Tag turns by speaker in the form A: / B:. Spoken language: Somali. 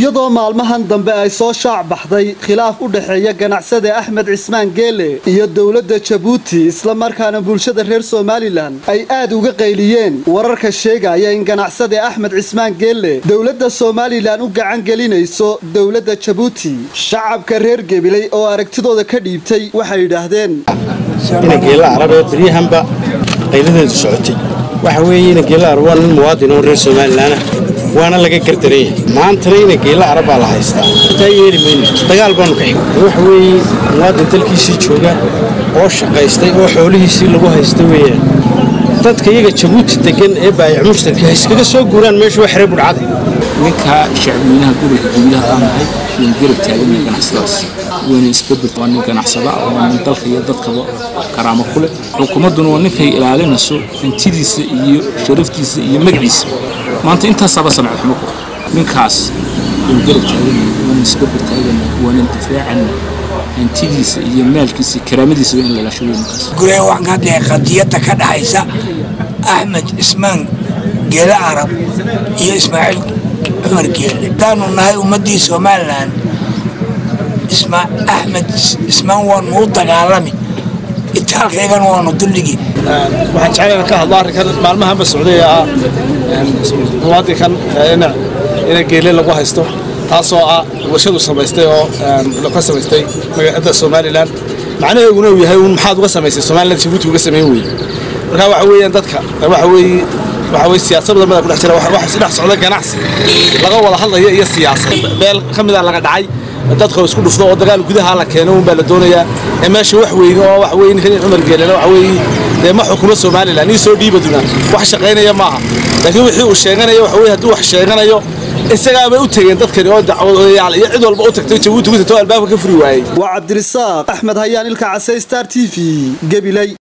A: iyadoo maalmahan dambe ay soo shaac baxday khilaaf u dhexeeya ganacsade axmed cismaan geele iyo dowladda jabuuti islamarkaana bulshada reer somalilan ay aad uga qayliyeen wararka sheegaya in ganacsade axmed cismaan geele dowladda somalilan u gacan gelinayso dowladda jabuuti shacabka reer gebiley oo aragtidooda ka dhiibtay waxay yidhaahdeen
B: inageela arab ee baryahanba qayladeedu socotay waxa weeye inageela arab waa nin muwaadin oo reer somalilanah waana laga gardaraya maantana inageela arab baa la haystaa intaa yeeli mayno dagaal baanu ka xigay waxa weeye muwaadin dalkiisii jooga oo shaqaystay oo xoolihiisii lagu haysta weeyaan dadka iyaga jabuuti degan ee baayac mushtarka ha iskaga soo guuraan meeshu waa xere budhcada
C: ninka shacbweynaha gobolka guulaha aan nahay waan garab taagana ganacsadaas wayna isbedel waa nin ganacsada ah waa nin dalka iyo dadkaba karaamo ku leh xukuumadduna waa ninkay ilaalinayso hantidiisa iyo sharaftiisa iyo magaciisa maanta intaasaaba samcad xumo ku ninkaas waan garab taagana waana isbedel taagana waana difaacana hantidiisa iyo maalkiisa karaamadiisa waa in la ilaasho wey ninkaas
D: guree waxaan ka hadlaya qadiyadda ka dhaxaysa axmed cismaan geele arab iyo ismaaciil cumar geele haddaanu nahay ummaddii somalilan axmed cismaan waanu u dagaalami itaalkaygana waanu dulligi
E: waxaan jeclayna ka hadlo arrinkan maalmahanba socday ee ah muwaadinkan ina geele lagu haysto taasoo ah warshadu samaystay oo ka samaystay magaalada somalilan macnaheeguna uu yahay un maxaad uga samaysay somalilan jabuuti uga samayn weyne marka waxa weeyaan dadka waxa weeye waxa weye siyaasad badan baa ku dhex jira waxa si dhex socda ganacsi laga wada hadlaya iyo siyaasad beel ka mid a laga dhacay dadka isku dhufto oo dagaal gudaha la keeno un baa la doonayaa ee meesha wax weyne oo wax weye ninkan cumar geelena waxa weeye dee ma xukumo somalilan ii soo dhiibaduna wax shaqaynaya maaha laakiin wixii uu sheeganayo waxa weye hadduu wax sheeganayo isagaabay u tegeen dadkani oo dacwadayaal iyo cid walba u tagtay jabuuti ku tagtay oo albaabka ka furi waayey
A: waa cabdirisaaq axmed hayaan ilka casey star t v gebiley